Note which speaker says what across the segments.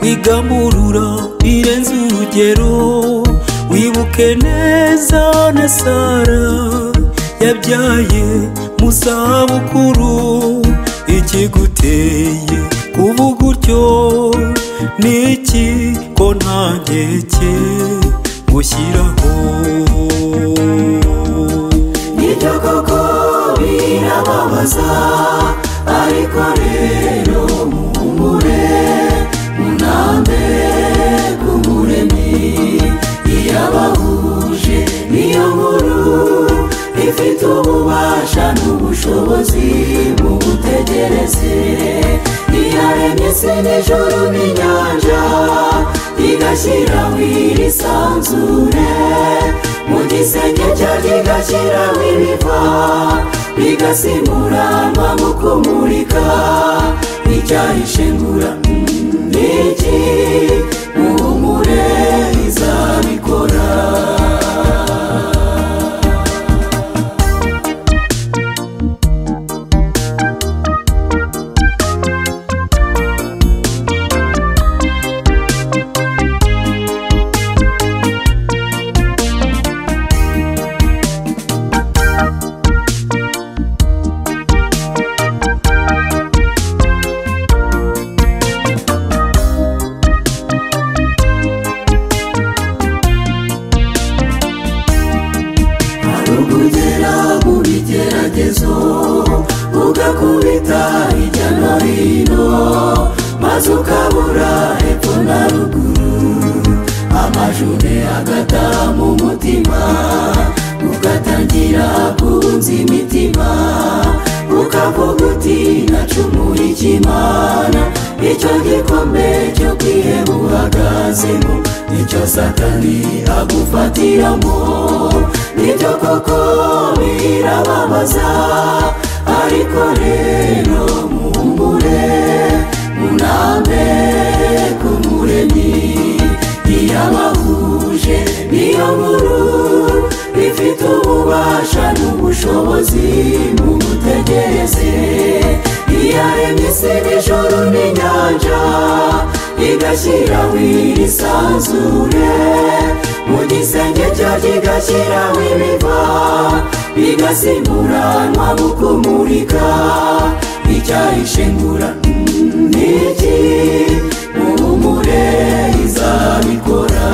Speaker 1: igamurura irenze urugero wibuke neza na sara yabyaye mu zabukuru ikiguteye kuvuga utyo niki ko nta nkeke gushyiraho
Speaker 2: nibyo koko birababaza ariko rero muhumure munambe k'umuremyi iyabahuje niyo nkuru ifite ububasha n'ubushobozi mu gutegereze iyaremye se n'ijoro n'inyanja igashyiraho iri sanzure mu gisenge cyayo igashyiraho ibiva bigasimura mpamvu kumurika icyayishengura n'iki muhumure izabikora ukugera mu bigeragezo ugakubita hirya no hino maze ukabura hepfo na ruguru amajune agata mu mutima ugatangira kunza imitima ukavuga uti nacumuye ikimana icyo gikombe cyo kwiheba uhagazemo icyo satani agufatiramo nibyo koko birababaza ariko rero muhumure munambe k'umuremyi iyabahuje niyo nkuru ifite ububasha n'ubushobozi mu gutegereze iyaremye isi n'ijoro n'inyanja igashyiraho irisanzure mu gisenge cyayo igashyiraho ibiva bigasimuranwa mu kumurika icyayishengura n'iki muhumure izabikora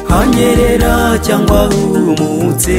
Speaker 1: hanyerera cyangwa humutse